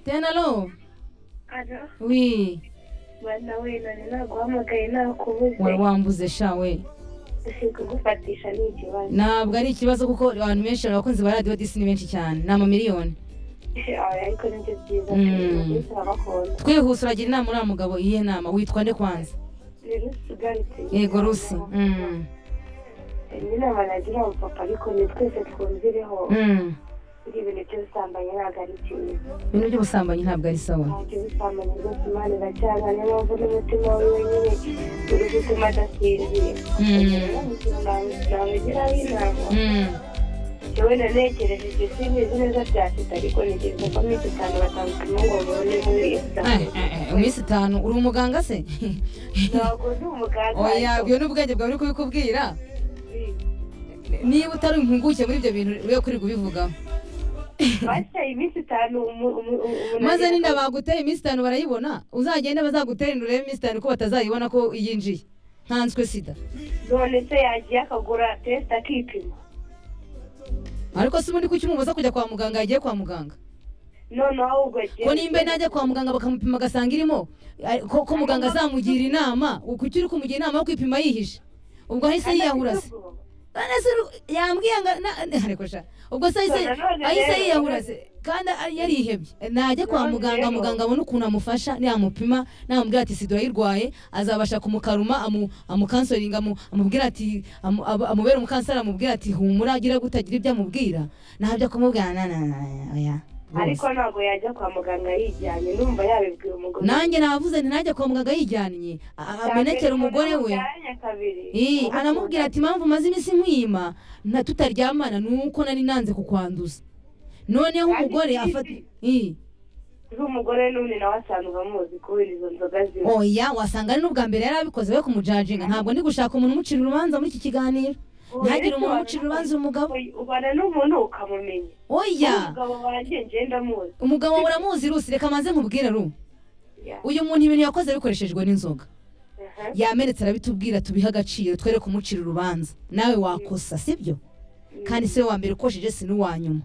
Diane, allo Alo, Oui, bana we none naguhamagaye nakubuze wari wambuze shawe sikugufatisha ni ikibazo ntabwo ari ikibazo kuko abantu benshi abakunzi ba radiyo disi ni benshi cyane ni amamiliyoni Aye, ariko nibyo byiza Mm. turabakunda twihuse uragira inama uriya mugabo iyihe nama witwa nde kwanza rero tugarutse yego rusi Mm, ni inama nagira uwo papa ariko ni twese twumvireho mm. buri ibintu by'ubusambanyi ntabwo ari cyiza ibintu by'ubusambanyi ntabwo ari sawa ntabwo ubusambanyi bwose imana iracyanga niyo mpamvu n'umutima we wenyine uri gutuma adasinzira Mm. nabigiraho inama Mm, yewe nanekereje ibyo simbizi neza bya sida ariko nigeze ko minsi itanu batandukanye ngo mubone neza eh, eh, eh, iminsi itanu uri umuganga se ntabwo ndi umuganga oya byo ni ubwenge bwawe uri kubikubwira niba utari impuguke muri ibyo bintu we kuri kubivugaho bashya iminsi itanu umu- umu- umuntu maze agenda- ninda baguteye iminsi itanu barayibona uzagende bazagutera inda urebe iminsi itanu ko batazayibona ko yinjiye ntanswe sida none se yagiye akagura tesite akipima ariko si ubundi kuki umubuza kujya kwa muganga yagiye kwa muganga noneho ahubwo agiye ko nimba najya kwa muganga bakamupima agasanga irimo ari- ko ko muganga azamugira inama kuki uri kumugira inama yo kwipima yihishe ubwo ahise yiyahura se none se uru- yambwiye ngo na- na- ariko sha ubwo se ahise None none ahise rero- yiyahura se kandi a- yarihebye najya kwa None muganga rero- muganga abone ukuntu amufasha namupima namubwira ati sida urayirwaye azabasha kumukaruma amu- amukansoringa amu- amubwira ati amu- abu- amubere umukanseri amubwira ati humura agira gutagira ibyo amubwira ntabyo kumubwira na na na na- oya ariko ntabwo yajya kwa muganga yijyanye numva yabibwira umugore nanjye navuze nti najya kwa muganga yijyanye a- a- amenekera umugore we Byaranye kabiri. Ii, anamubwira ati impamvu maze iminsi nkwima nta tutaryamana ni uko nari nanze kukwanduza noneho Kandi umugore ikindi- afata Ii, uri umugore n'undi nawe asanzwe amuzi kubera izo nzoga ziwe oya wasanga ari n'ubwa mbere yari abikoze we kumujajinga ntabwo ndi gushaka umuntu umucira urubanza muri iki kiganiro Ubu ntihagire rero umuntu ubana umucira n'umuntu- urubanza umugabo Oya, ubana n'umuntu ukamumenya oya umugabo wanjye ngenda amuzi umugabo uramuzi rusi reka maze nkubwire ru Ya. uyu muntu ibintu yakoze bikoreshejwe n'inzoga Aha. yamenetse arabitubwira tubihe agaciro twereke umucira urubanza nawe wakosa sibyo kandi si we wa mbere ukosheje si n'uwa nyuma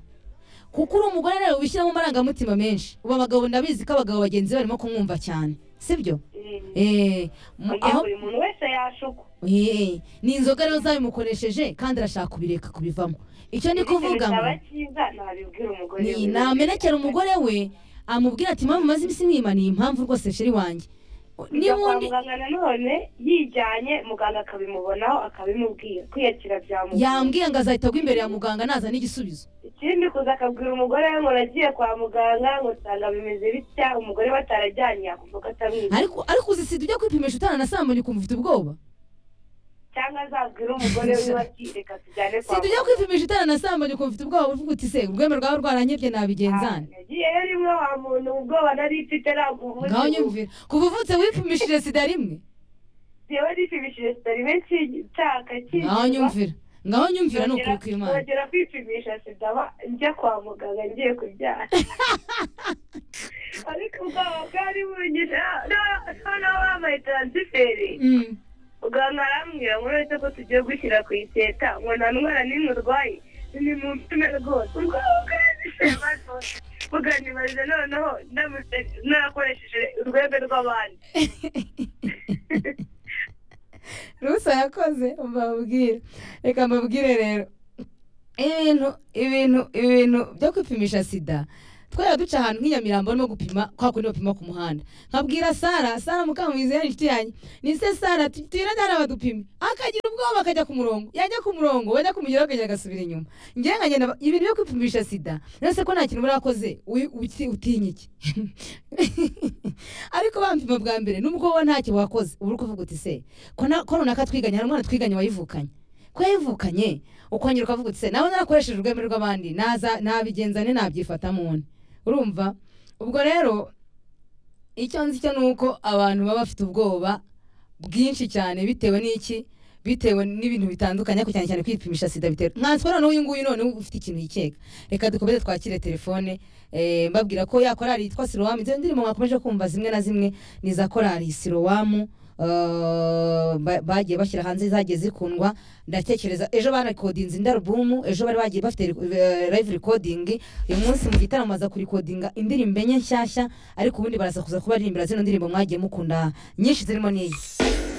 kuko uri umugore rero ubishyiramo amarangamutima menshi ubu abagabo ndabizi ko abagabo bagenzi be barimo kumwumva cyane sibyo Mm. Eh, mu- Kugira aho buri muntu wese yashukwa Eh, ni inzoga rero zabimukoresheje kandi arashaka kubireka kubivamo icyo ni kuvuga ngo bitaba cyiza ntabibwira umugore ni we. namenekera umugore we amubwira ati mpamvu maze iminsi mwima ni impamvu rwose sheri wanjye Kujya kwa n'ubundi muganga nanone yijyanye muganga akabimubonaho akabimubwira kwiyakira byamugora yambwiye ngo azahita agwa imbere ya muganga naza n'igisubizo ikindi kuza akabwira umugore we ngo nagiye kwa muganga ngo usanga bimeze bitya umugore batarajyanye yakumva ko atamwiza ariko ariko uzi sida ujya kwipimisha utananasambanye ukumva ufite ubwoba cyangwa azabwira umugore wiwe ati reka tujyane kwa si tujya kwipimisha utananasambanye ukumva ufite ubwoba uvuga uti se urwembe rwawe rwaranyebye nabigenzane nagiyeyo rimwe wa muntu ubwoba nari mfite ntabwo ubundi ngaho nyumvira kuva uvutse wipimishije sida rimwe yewe nipimishije sida rimwe nshaka ngaho nyumvira ngaho nyumvira ni ukuri kw'imana kongera kwipimisha sida ba- njya kwa muganga ngiye kubyara ariko ubwoba bwari bunyishe noneho bambaye taransiferi Mm. muganga arambwira ngo uretse ko tugiye gushyira ku iseta ngo nta ndwara n'imwe urwaye ni mu mpine rwose ubwoba bwanyishe maso buganibariza noneho ndamutse nakoresheje urwego rw'abandi rusa yakoze mbabwire reka mbabwire rero ibintu ibintu ibintu byo kwipimisha sida twajya duca ahantu nk'i nyamirambo barimo gupima kwa kundi bapima ku muhanda nkabwira sara sara mukamuhizi yari inshuti yanjye ni se sara tu- tuyira njyana badupime akagira ubwoba akajya ku murongo yajya ku murongo wajya kumugeraho akagenda agasubira inyuma ngewe nkagenda ibintu byo kwipimisha sida nese ko nta kintu murakoze wi- uti- utinya iki ariko bampima bwa mbere nubwo wowe ntacyo wakoze uba uri kuvuga uti se ko na- ko runaka twiganye hari umwana twiganye wayivukanye ko yayivukanye ukongera ukavuga uti se nawe narakoresheje urweme rw'abandi naza nabigenzane nabyifata muntu urumva ubwo rero icyo nzi cyo ni uko abantu baba bafite ubwoba bwinshi cyane bitewe n'iki bitewe n'ibintu bitandukanye ariko cyane cyane kwipimisha sida bitera nkanswe noneho uyu nguyu noneho ufite ikintu yikeka reka dukomeze twakire telefone eh, mbabwira ko ya korari yitwa sirowamu izo ndirimbo mwakomeje kumva zimwe na zimwe ni za korari sirowamu eh, ba- bagiye bashyira hanze zagiye zikundwa ndatekereza ejo barekodinze indi alubumu ejo bari bagiye bafite eh, live recording uyu munsi mu gitaramo baza kurikodinga indirimbo enye nshyashya ariko ubundi barasakuza kubaririmbira zino ndirimbo mwagiye mukunda nyinshi zirimo n'iyi